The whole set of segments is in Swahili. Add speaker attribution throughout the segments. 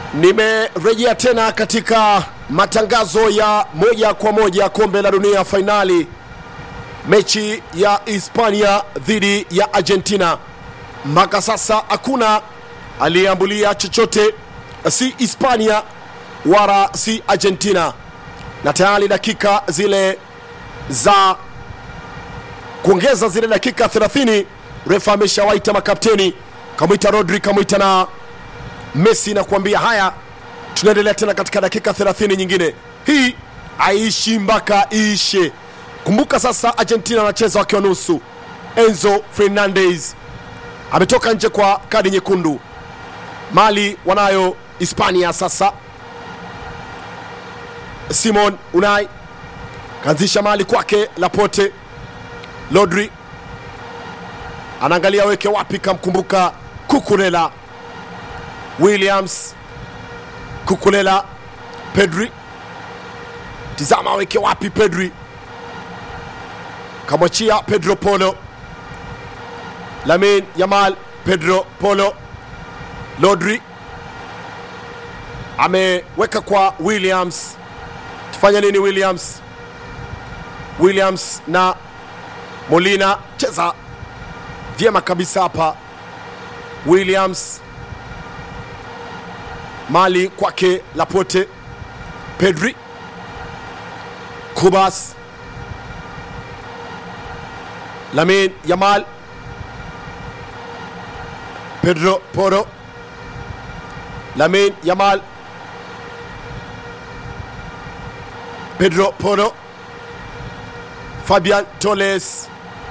Speaker 1: Nimerejea tena katika matangazo ya moja kwa moja kombe la dunia fainali, mechi ya Hispania dhidi ya Argentina. Mpaka sasa hakuna aliyeambulia chochote, si Hispania wala si Argentina, na tayari dakika zile za kuongeza zile dakika 30 refa ameshawaita makapteni, kamwita Rodri, kamwita na Messi na kuambia haya, tunaendelea tena katika dakika 30 nyingine. Hii aishi mpaka iishe. Kumbuka sasa, Argentina anacheza wakiwa nusu. Enzo Fernandez ametoka nje kwa kadi nyekundu. Mali wanayo Hispania sasa. Simon Unai kaanzisha mali kwake Laporte. Rodri anaangalia weke wapi, kamkumbuka Kukurela Williams Kukulela Pedri, tizama aweke wapi Pedri, kamwachia Pedro Polo, Lamin Yamal, Pedro Polo, Rodri ameweka kwa Williams. Tufanya nini Williams? Williams na Molina, cheza vyema kabisa hapa Williams mali kwake Laporte, Pedri, Kubas, Lamin Yamal, Pedro Poro, Lamin Yamal, Pedro Poro, Fabian Toles.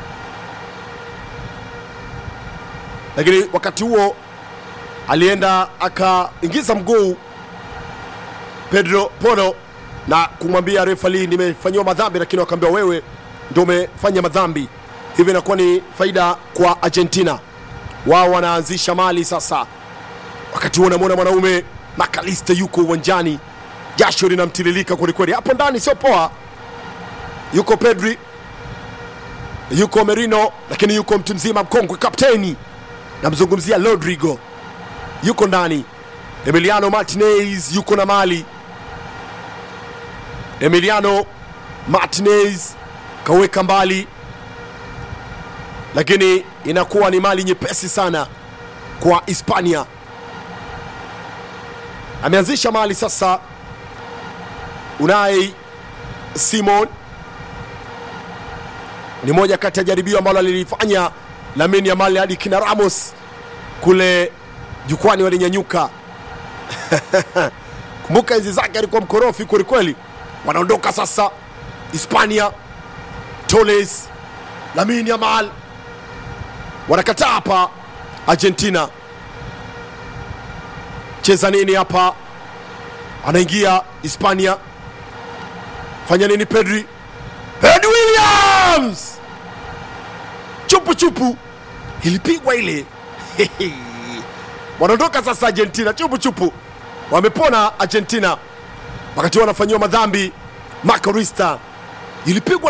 Speaker 1: Lakini wakati huo alienda akaingiza mguu Pedro Poro na kumwambia refali, nimefanyiwa madhambi, lakini wakaambia wewe ndio umefanya madhambi. Hivyo inakuwa ni faida kwa Argentina, wao wanaanzisha mali sasa. Wakati huo unamwona mwanaume Makaliste yuko uwanjani, jasho linamtiririka kwelikweli, hapo ndani sio poa. Yuko Pedri, yuko Merino, lakini yuko mtu mzima mkongwe, kapteni, namzungumzia Rodrigo yuko ndani. Emiliano Martinez yuko na mali. Emiliano Martinez kaweka mbali, lakini inakuwa ni mali nyepesi sana kwa Hispania. Ameanzisha mali sasa. Unai Simon ni moja kati ya jaribio ambalo alilifanya Lamine Yamal hadi kina Ramos kule jukwani walinyanyuka. Kumbuka enzi zake alikuwa mkorofi kwelikweli. Wanaondoka sasa Hispania, Toles, Lamine Yamal wanakataa hapa. Argentina cheza nini hapa? Anaingia Hispania, fanya nini? Pedri, Ed Williams, chupu chupu, ilipigwa ile wanaondoka sasa Argentina chupu chupu, wamepona Argentina wakati wanafanyiwa madhambi. Marco Rista ilipigwa